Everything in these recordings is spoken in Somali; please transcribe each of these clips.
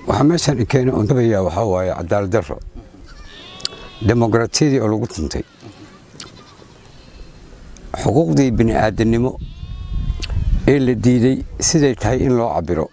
waxaa meeshaan i keena ondabayaa waxaa waaye cadaalad darro demokratiyadii oo lagu tuntay xuquuqdii bini aadamnimo ee la diiday siday tahay in loo cabiro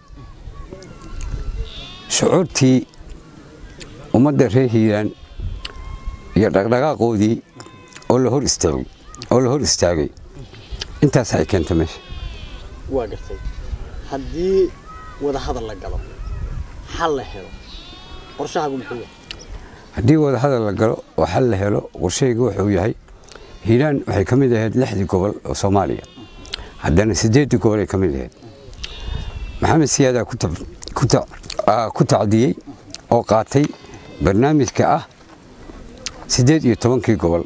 shucuurtii ummadda reer hiiraan iyo dhaqdhaqaaqoodii oo la hor istaagay oo la hor istaagay intaas ay keenta meesha waa gartay haddii wada hadal la galo xal la helo qorshahaagu muxuu yahay haddii wada hadal la galo oo xal la helo qorshayga wuxuu yahay hiiraan waxay ka mid ahayd lixdii gobol oo soomaaliya haddana siddeeddii gobol ay ka mid ahayd maxamed siyaadaa ku tab- ku ta- aa, ku tacdiyey oo qaatay barnaamijka ah siddeed iyo tobankii gobol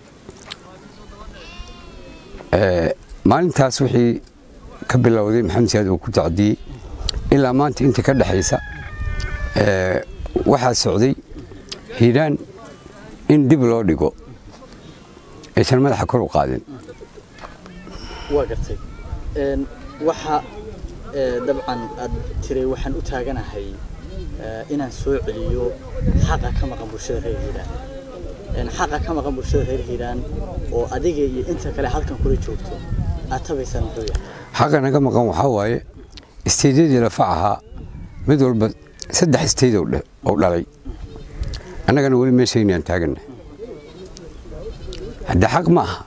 Ee, maalintaas wixii ka bilowday maxamed siyaad uu ku tacdiyey ilaa maanta inta ka dhexaysa ee, waxaa socday hiiraan in dib loo dhigo aysan madaxa kor u qaadin waa gartay Een, waxa ee, dabcan aad tiray waxaan u taaganahay ee, inaan soo celiyo xaqa ka maqan bulshada reer hiiraan Een, xaqa ka maqan bulshada reer hiiraan oo adiga iyo inta kale halkan kula joogto aad tabaysaan muxuu yahay xaqa naga maqan waxaa waaye isteydyadii lafac ahaa mid walba saddex isteyd oo dhe- oo dhalay annagana weli meeshaynaan taaganna hadde xaq ma aha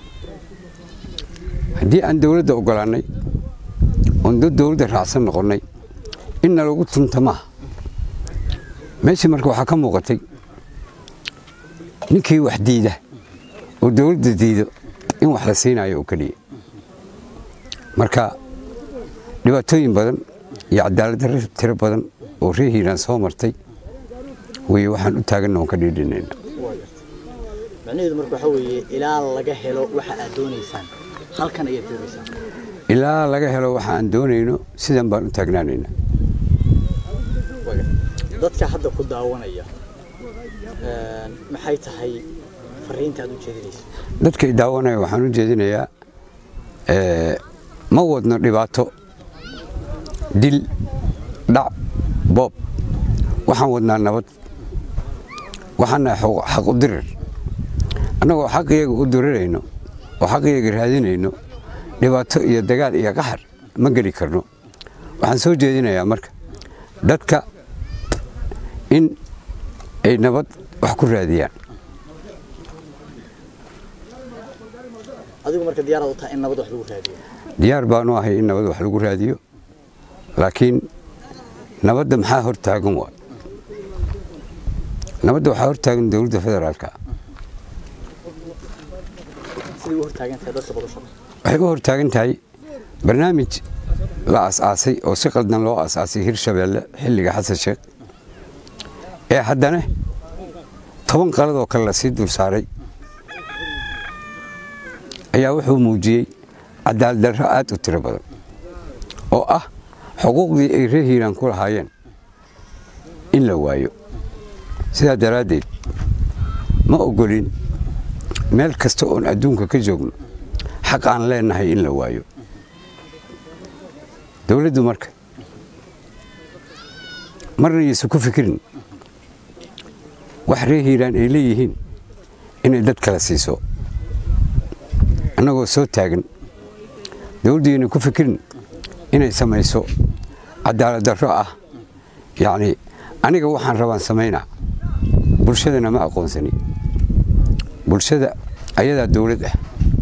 haddii aan dowladda ogolaannay oon dad dowladda raacsan noqonnay in nalagu tunta maaha meeshii marka waxaa ka muuqatay ninkii wax diida oo dowladda diido in wax la siinayo oo keliya marka dhibaatooyin badan iyo cadaalad darro tiro badan oo reer hiiraan soo martay weye waxaan u taaganna oon ka dhiidhinayna waa gartay macnaheedu marka waxaa weeye ilaa laga helo waxa aad doonaysaan halkan ayaad doonaysaan ilaa laga helo waxa aan doonayno sidan baan u taagnaanayna waa gartay dadka hadda ku daawanaya een, maxay tahay fariinta aad u jeedinaysa dadka i daawanaya waxaan u jeedinayaa ee, ma wadno dhibaato dil dhac boob waxaan wadnaa nabad waxaana xaq u dirir annagoo xaqiyaga u dirirayno oo xaqiyaga raadinayno dhibaato iyo dagaal iyo qaxar ma geli karno waxaan soo jeedinayaa marka dadka in ay nabad wax ku raadiyaan adigu marka diyaaraad u tahay in nabad wax lagu raadiyo diyaar baanu ahay in nabad wax lagu raadiyo laakiin nabadda maxaa hor taagan waa nabadda waxaa hor taagan dowladda federaalka sidii u hortaagan tahay dadka badasha waxay u hor taagan tahay barnaamij la asaasay oo si qaldan loo asaasay hirshabeelle xilliga xasan sheekh ee haddana toban qaladoo kale lasii dul saaray ayaa wuxuu muujiyey cadaalad darro aad u tiro badan oo ah xuquuqdii ay reer hiiraan ku lahaayeen in la waayo sidaa daraaddeed ma ogolin meel kasta oon adduunka ka joogno xaq aan leenahay in la waayo dowladdu marka marna yaysan ku fikirin wax reer hiiraan ay leeyihiin inay dad kala siiso annagoo soo taagan dowladdu yaynan ku fikirin inay samayso cadaalad darro ah yacni aniga waxaan rabaan samaynaa bulshadana ma aqoonsani bulshada ayadaa dowlad ah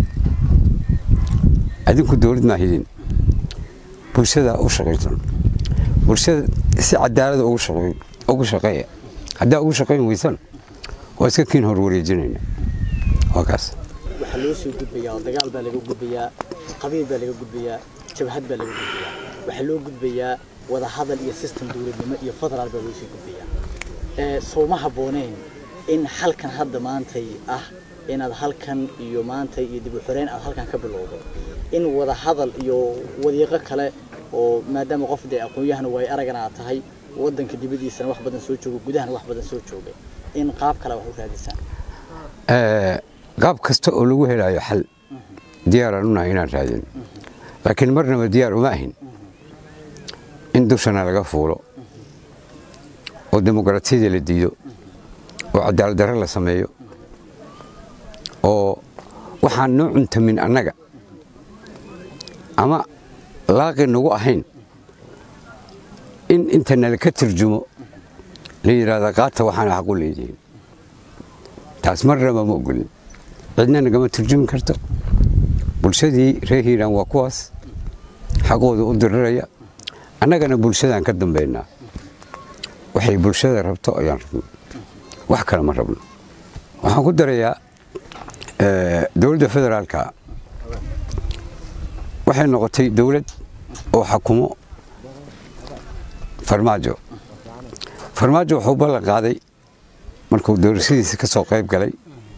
adinku dowlad maa hidin bulshadaa u shaqaysan bulshada si cadaalada ugu shaqeey ugu shaqeeya haddaa ugu shaqayn weysan waa iska kiin hor wareejinayna waa kaas waxaa loo soo gudbayaa oo dagaal baa laga gudbayaa qabiil baa laga gudbayaa jabhad baa laga gudbayaa waxaa loo gudbayaa wada hadal iyo system dowladnimo iyo federaal baa loo soo gudbayaa ee sowma habbooneen in halkan hadda maantay ah inaad halkan iyo maanta iyo dib u xoreyn aad halkan ka bilowdo in wada hadal iyo wadiiqo kale oo maadaama qof dee aqoon-yahana way aragana aad tahay wadanka dibadiisana wax badan soo jooga gudahana wax badan soo joogay in qaab kale wax u raadisaan Ee, qaab kasta oo lagu helayo xal diyaaraan unahay inaan raadin laakiin marnaba diyaar uma ahin in dushana laga fuulo oo dimuqraatiyada la diido oo cadaalad darre la sameeyo oo waxaan noo cuntamin annaga ama laaqi nagu ahayn in inta nala ka turjumo la yidhaahda qaata waxaana xaq u leedihiin taas marnaba ma ogolin cidna nagama turjumi karto bulshadii reer hiiraan waa kuwaas xaqooda u diriraya annagana bulshadaan ka dambaynaa waxay bulshada rabto ayaan rabno wax kale ma rabno waxaan ku darayaa dowladda federaalka waxay noqotay dowlad oo xakumo farmaajo farmaajo wuxuu ballan qaaday markuu doorashadiisa ka soo qayb galay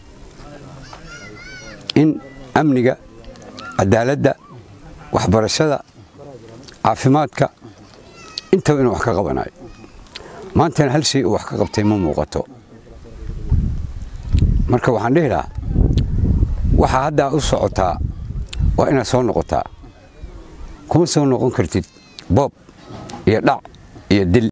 in amniga cadaaladda waxbarashada caafimaadka intaba inuu wax ka qabanayo maantana hal shay uu wax ka qabtay ma muuqato marka waxaan dhihi lahaa waxaa haddaa u socotaa waa inaad soo noqotaa kuma soo noqon kartid boob iyo dhac iyo dil